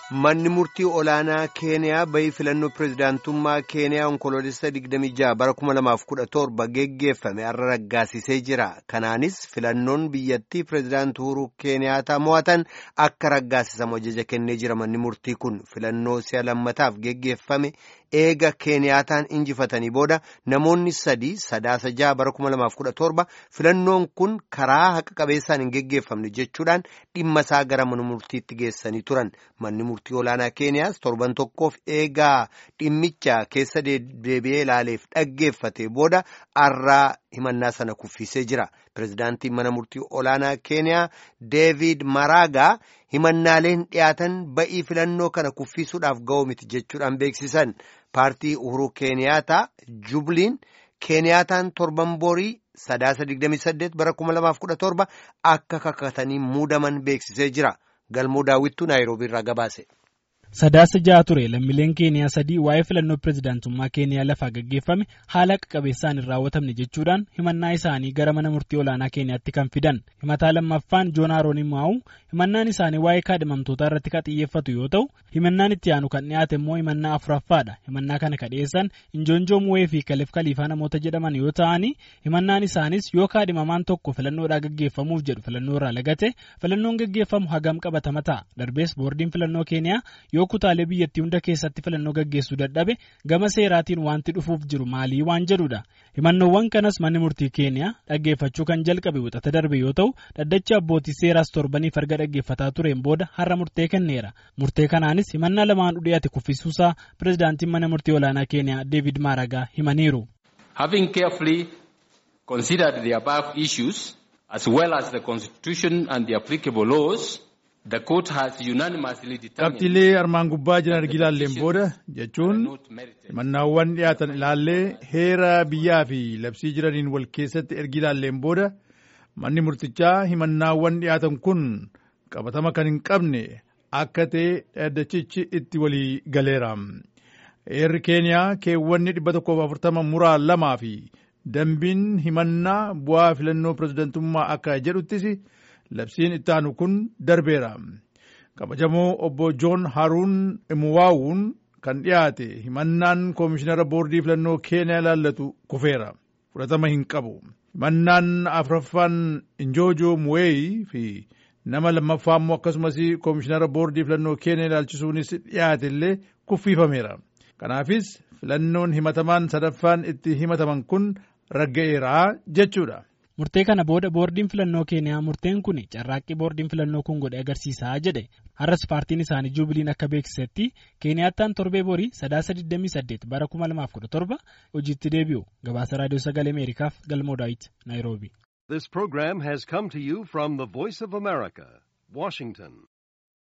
Manni murtii olaanaa Keeniyaa bayii filannoo pireezidaantummaa Keeniyaa onkoloolessa 26 bara 2017 geggeeffame har'a raggaasisee jira. Kanaanis filannoon biyyattii pireezidaantii Uhuruu Keeniyaataa mo'atan akka raggaasisamu ajaja kennee jira. Manni murtii kun filannoo si'a lammataaf geggeeffame eega Keeniyaataan injifatanii booda namoonni sadii sadaasa jaha bara 2017 filannoon kun karaa haqa qabeessaan hin geggeeffamne jechuudhaan dhimma isaa gara mana murtiitti geessanii turan. Manni murtii olaanaa Keeniyaas torban tokkoof eegaa dhimmicha keessa deebi'ee ilaaleef dhaggeeffate booda har'aa himannaa sana kuffisee jira. Pireezidaantiin mana murtii olaanaa Keeniyaa Deevid Maraagaa himannaaleen dhiyaatan ba'ii filannoo kana kuffisuudhaaf ga'oo miti jechuudhaan beeksisan. Paartii Uhuruu Keeniyaataa Jubliin Keeniyaataan torban borii sadaasa 28 bara 2017 akka kakatanii muudaman beeksisee jira. Galmoo daawwittuu Naayiroobii irraa gabaase. Sadaasa ja'a ture lammiileen Keeniyaa sadii waa'ee filannoo pireezidaantummaa Keeniyaa lafaa gaggeeffame haala haqa qabeessaan hin raawwatamne jechuudhaan himannaa isaanii gara mana murtii olaanaa Keeniyaatti kan fidan. Himataa lammaffaan Joon Haaroon Maa'u himannaan isaanii waa'ee kaadhimamtootaa irratti kan xiyyeeffatu yoo ta'u himannaan itti aanu kan dhiyaate immoo himannaa afuraffaadha. Himannaa kana kan dhiyeessan Injoonjoo Muwee fi Kaleef Kaliifaa namoota jedhaman yoo ta'ani himannaan isaanis yoo kaadhimamaan tokko filannoodhaa gaggeeffamuuf jedhu filannoo irraa lagate filannoon gaggeeffamu hagam qabatama ta'a. Darbees boordiin filannoo Keeniyaa yoo kutaalee biyyattii hunda keessatti filannoo gaggeessuu dadhabe gama seeraatiin wanti dhufuuf jiru maalii waan jedhudha. Himannoowwan kanas manni murtii Keeniyaa dhaggeeffachuu kan jalqabe wixata darbe yoo ta'u dhaddachi abbootii seeraas torbaniif erga dhaggeeffataa tureen booda har'a murtee kenneera. Murtee kanaanis himannaa lamaan dhiyaate kuffisuusaa pireezidaantiin mana murtii olaanaa Keeniyaa Deevid Maaragaa himaniiru. Having carefully considered the above issues as well as the constitution and the applicable laws. Qabxiilee armaan gubbaa jiran erga ilaalleen booda jechuun himannaawwan dhiyaatan ilaallee heera biyyaa fi labsii jiraniin wal keessatti erga ilaalleen booda manni murtichaa himannaawwan dhiyaatan kun qabatama kan hin qabne akka ta'e dhaddachichi itti walii galeera. Heerri Keeniyaa keewwanni dhibba tokkoof afurtama muraa lamaa fi dambiin himannaa bu'aa filannoo pireezidantummaa akka jedhuttis. labsiin itti aanu kun darbeera kabajamoo obbo joon haruun imuwaawuun kan dhiyaate himannaan koomishinara boordii filannoo keeniyaa ilaallatu kufeera fudhatama hin qabu himannaan afuraffaan injoojoo muweeyi fi nama lammaffaa immoo akkasumas koomishinara boordii filannoo keeniyaa ilaalchisuunis dhiyaate illee kuffiifameera kanaafis filannoon himatamaan sadaffaan itti himataman kun ragga'eeraa jechuudha. Murtee kana booda boordiin filannoo Keeniyaa murteen kun carraaqqii boordiin filannoo kun godhe agarsiisaa jedhe. Har'as paartiin isaanii Jubiliin akka beeksisetti Keeniyaattaan torbee borii sadaasa 28 bara 2017 hojiitti deebi'u. Gabaasa Raadiyoo Sagalee Ameerikaaf Galmoo Daawit, Naayiroobi. This program has come to you from the Voice of America, Washington.